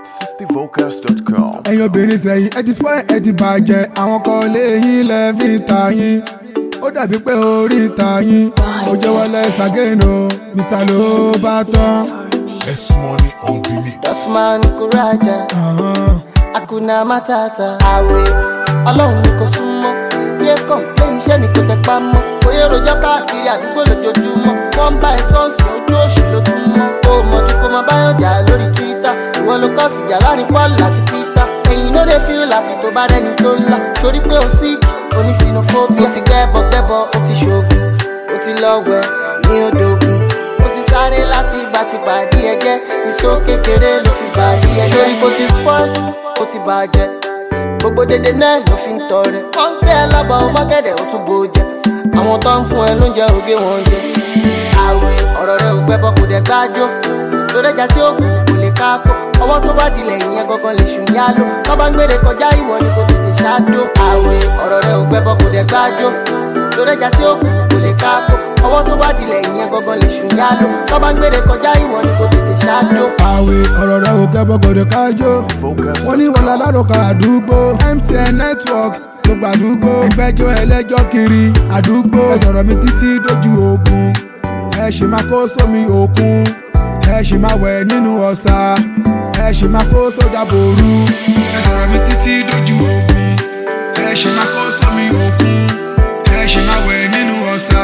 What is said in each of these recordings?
60vocals.com. ẹ̀yin obìnrin sẹ́yìn ẹ ti spoil ẹ ti bàjẹ́ àwọn kan lé yín lẹ́ fi ta yín ó dàbí pé orí ta yín ó jẹ́wọ́ lẹ́sàgẹ́nù mr ló bá tán. S money on the mix. Dotman Kuraja, Akuna Matata, Awe, Ọlọ́run ni kò súnmọ́. Yé kọ̀m̀pléènì iṣẹ́ mi kò tẹpá mọ́. Oyè rojọ́ káàkiri àdúgbò lójoojúmọ́. Wọ́n ń bá ẹ sọ́ọ̀sì ojú òṣù ló tún mọ́. O mọ̀jú kó máa báyọ̀ jà lórí Twitter. Ìwọ ló kọ́ sí jà láàrin Paul àti Peter. Ẹ̀yin ló dé feel happy tó bá rẹ́ni tó ńlá. Sori pé o sí onísinophobia. O ti gbẹ́bọ̀ gbẹ́bọ̀, o ti ṣoògùn. O ti lọ wẹ̀ ní odò ògùn ó ti sáré láti ìgbà tí pàdé ẹgẹ ìṣó kékeré ló fi pàdé ẹgẹ lórí bó ti spoil ó ti bàjẹ́ gbogbo dédé náà ló fi ń tọrẹ wọ́n ń gbé ẹ lábọ̀ ọmọgẹ́dẹ̀ ó tún bò jẹ àwọn tó ń fún ẹ lóúnjẹ ògé wọn jẹ àwẹ̀ ọ̀rọ̀ rẹ ò gbẹ́bọ̀ kò dẹ̀ gbájọ́ lóríjà tí ó kù kò lè káàkó ọwọ́ tó bá dilẹ̀ ìyẹn gangan lè ṣùn yá ló tó bá ń gbére kọjá ìwọ ni kò tètè ṣáájú àwẹ̀ ọ̀rọ̀ rẹ ò gbẹ́bọ̀ kò dẹ̀ gbájọ́ lóríjà tí ó kù kò lè káàkó ọwọ́ tó bá dilẹ̀ ìyẹn gangan lè ṣùn yá ló tó bá ń gbére kọjá ìwọ ni kò tètè ṣáájú. àwẹ̀ ọ̀rọ̀ rẹ̀ ò kẹ́ bọ́gọ̀dọ̀ kájọ́ wọ́n ní wọ́n lálárọ̀ká àdúgbò mtn network gbogbo àdúgbò ẹgbẹ́jọ́ ẹlẹ́jọ́ kiri àdúgbò ẹ sọ̀rọ̀ mi títí dójú ogun ẹ ṣì máa kó sómi òkun ẹ ṣì máa wẹ̀ nínú ọ̀sà ẹ ṣì máa kó sódà bòru ẹ sọ̀rọ̀ mi títí dójú ogun ẹ ṣì máa kó sómi òkun ẹ ṣì máa wẹ̀ nínú ọ̀sà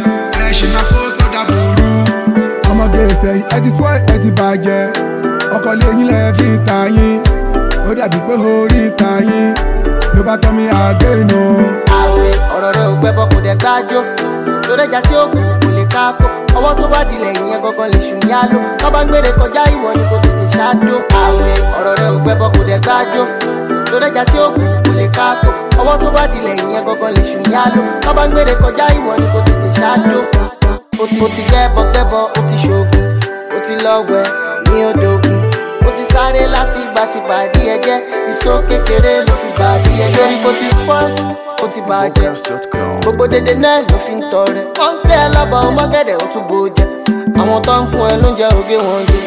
ẹ ṣì máa kó sódà bòru ọmọge ìsẹ̀yìn ẹ ti spoil ẹ ti bàjẹ́ ọkọ lẹ́yìn lẹ́ fi ta yín ó dàbí pé orí ta yín ló bá tọ́ mi àgénù. àwẹ̀ ọ̀rọ̀ rẹ ò gbẹ́bọ̀ kò dẹ̀ gbájọ́ lóríjà tí ó kù kò lè káàkó ọwọ́ tó bá dilẹ̀ ìyẹn gangan lè ṣùn yá ló tó bá ń gbére kọjá ìwọ ni kò tètè ṣáájú àwẹ̀ ọ̀rọ̀ rẹ ò gbẹ́bọ̀ kò dẹ̀ gbájọ́ lóríjà tí ó kù kò lè káàkó ọwọ́ tó bá dilẹ̀ ìyẹn gangan lè ṣùn yá ló tó bá ń gbére kọjá ìwọ ni kò tètè ṣáájú o ti o ti gbẹ́bọ̀ gbẹ́bọ̀ o ti ṣoògùn o ti lọ wẹ̀ ní odò ògùn o ti sáré láti ìgbà tí pàdé ẹgẹ ìṣó kékeré ló fi pàdé ẹgẹ lórí bó ti spoil ó ti bàjẹ́ Vocals.com. gbogbo dédé náà ló fi ń tọrẹ wọ́n ń gbé ẹ lábọ̀ ọmọgẹ́dẹ̀ ó tún bò jẹ àwọn tó ń fún ẹ lóúnjẹ ògé wọn jẹ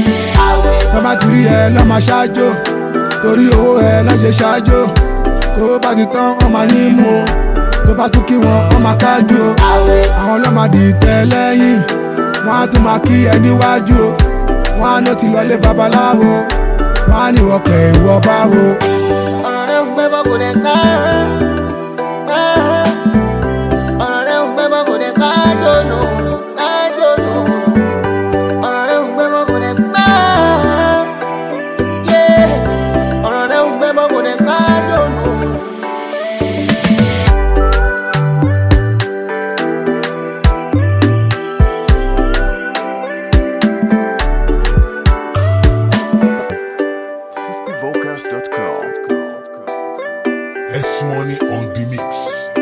àwẹ̀ tó bá ti rí ẹ lọ́mọ ṣáájú torí owó ẹ lọ́ṣẹ̀ ṣáájú tó bá ti tán wọ́n máa ní mú o tó bá tún kí wọn wọ́n máa kájú o àwẹ̀ àwọn ọlọ́mọ dìtẹ̀ lẹ́yìn wọ́n á tún máa kí ẹ níwájú o wọ́n á ló ti lọlé babaláwo wọ́n á ní ìwọ̀kẹ̀ ìwọ báwo. ọ̀rọ̀ rẹ̀ ń gbẹ́bọ̀ kò dẹ̀ ká ọ̀rọ̀ rẹ̀ ń gbẹ́bọ̀ kò dẹ̀ ká jónú ká jónú ọ̀rọ̀ rẹ̀ ń gbẹ́bọ̀ kò dẹ̀ ká yé ọ̀rọ̀ rẹ̀ ń gbẹ́bọ̀ kò dẹ̀ ká jónú. Vocals.com. S money on the mix.